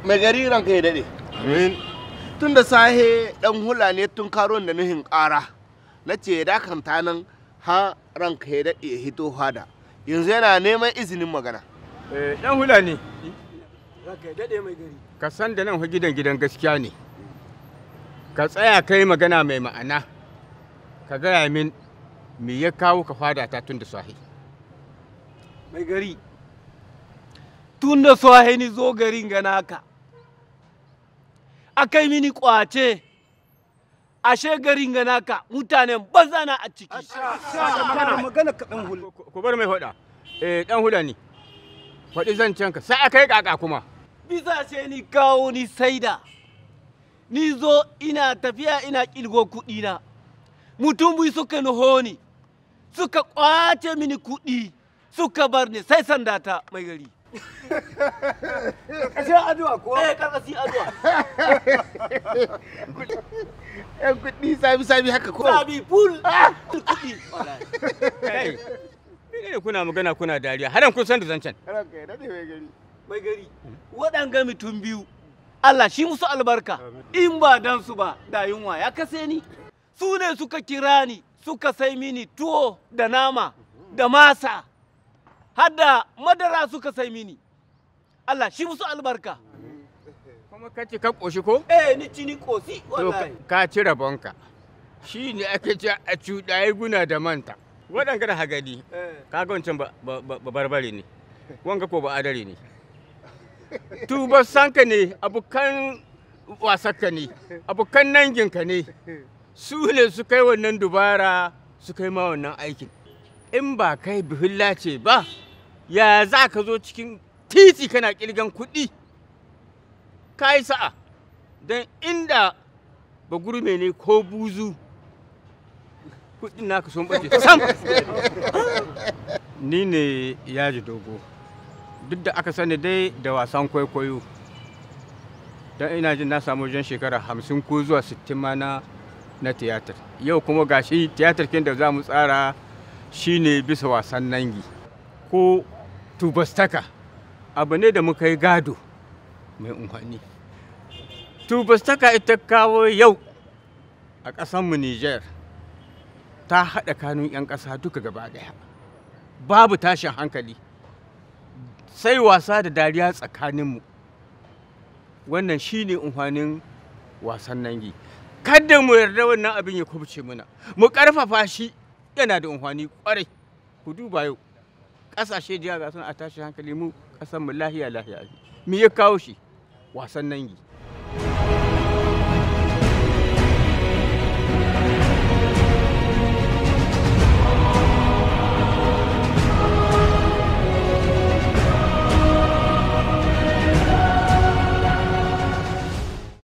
mai gari ranka ya daɗe Amin. tun da sahe ɗan hula ne tun karon da nuhin ƙara na ce ya dakanta nan ha ranka ya daɗe ya hito hada yanzu yana neman izinin magana Eh, dan hula ne. Ranka ya daɗe mai gari. Ka san da nan fa gidan gidan gaskiya ne. Ka tsaya kai magana mai ma'ana. Ka gaya min me ya kawo ka fada ta tun da sahi. Mai gari. Tun da so ni zo garin ga naka. Akai mini kwace. Ashe garin ga naka mutanen bazana a ciki. Magana magana kaɗan hul. Ku- Ku bar mai faɗa. Eh, dan hula ne. Faɗi zancen ka sai a kai kaka kuma. Bisa ce ni kawo ni saida. Ni zo ina tafiya ina kilgo kuɗina. Mutum bi suka nuho ni. Suka kwace mini kuɗi. Suka bar ni sai sandata mai gari. Kashe addu'a ko? Eh, karkasi addu'a. yan kuɗi sabi sabi haka ko Sabi ful kuɗi. Kai. Ne kuna magana kuna dariya. Hadan kun san da zancen. ranka ya daɗe mai gari mai gari waɗanga mutum biyu Allah shi musu albarka in ba dan su ba da yunwa ya kase ni su ne suka kira ni suka sai mini tuwo da nama da masa har da madara suka sai mini Allah shi musu albarka Kuma ka ce ka ƙoshi ko? eh ni ci ni kosi To wallahi ka ci rabonka. Shi ne ake ce a cuɗaye guna da manta. Waɗanga da hagadi, Eh, kaga wancan ba ba- ba- ba barbare ne. Wanga ko ba adare ne. Tubar sanka ne, abokan wasakka ne, abokan nanginka ne. Su ne su kai wannan dubara su kai ma wannan aikin. In ba kai bihilla ce ba, ya za ka zo cikin titi kana ƙirgan kuɗi? Ka yi sa'a, don inda ba gurme ne ko buzu kudin naka sun bace sam ni ne yaji dogo duk da aka sani dai da wasan kwaikwayo don ina jin na samu wajen shekara hamsin ko zuwa sittin ma na na tiyatar yau kuma gashi tiyatar kin da za mu tsara shine bisa wasan nangi ko tubastaka abu ne da muka yi gado mai unhani tubastaka ita kawo yau a ƙasanmu Nijar ta haɗa kanun 'yan ƙasa duka gaba ɗaya babu tashin hankali sai wasa da dariya tsakaninmu wannan shine umfanin wasan nangi kada mu yarda wannan abin ya kubce muna mu ƙarfafa shi yana da umfani ƙwarai ku duba yau ƙasashe jiya ga suna a tashin hankali mu ƙasanmu lahiya lahiya me ya kawo shi wasan nangi